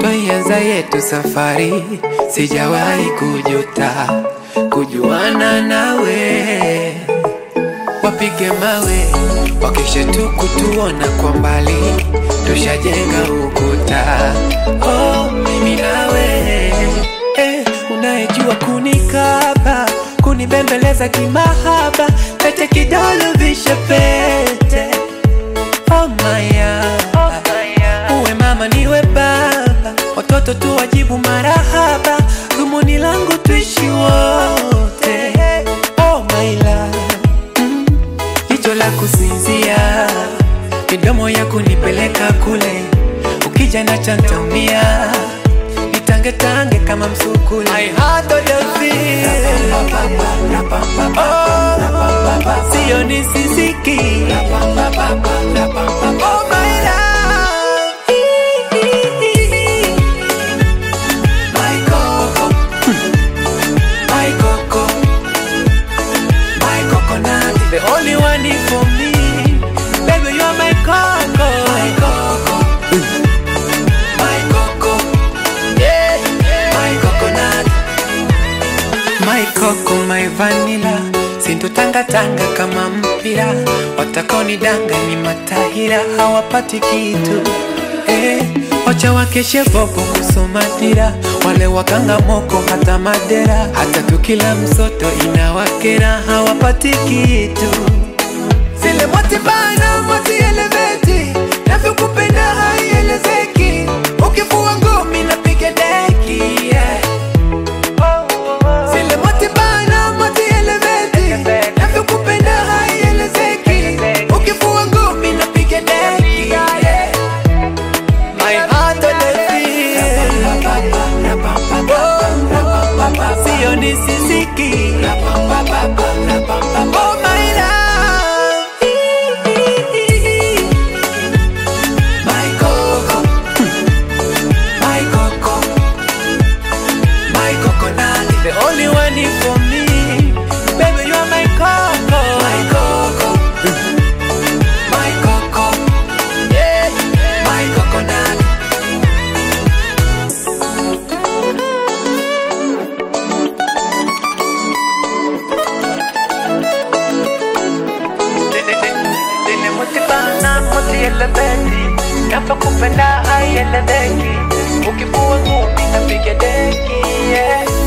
tuloianza yetu safari, sijawahi kujuta kujuana nawe. Wapige mawe wakisha tu kutuona kwa mbali, tushajenga ukuta. Oh, mimi nawe eh, unayejua kunikaba kunibembeleza kimahaba, pete kidole vishe pete oh maya uwe mama niwe baba, watoto tu wajibu marahaba, dhumuni langu tuishi wote oh my love mm. Jicho la kusinzia, midomo ya kunipeleka kule, ukija na chantamia nitangetange kama msukule. I had all the feel. Oh, sio nisisiki Oh, my love. My coco. My coco. My coconut. The only one for me. Baby, you are my coco. My coco. My coco. Yeah. My coconut. My coco, my vanilla sintotangatanga kama mpira, watakaonidanga ni matahira, hawapati kitu eh, wacha wakeshe bobo kusoma dira, wale wakanga moko hata madera, hata tukila msoto inawakera, hawapati kitu zile motibana moti eleveti navyokupenda haielezeki, ukifua ngumi napiga deki yeah. Zile motibana moti eleveti navyokupenda haielezeki, ukifua ngumi napiga deki yeah. My heart on the field. Oh, sio nisisiki Oh, my love. My coco. My coco. My coconut. The only one for me. Baby, you are my coco. My coco. My coco. Yeah. My coconut. Zile motibana moti elebeti Navyokupenda haieleweki Ukifua ngumi napiga deki yeah.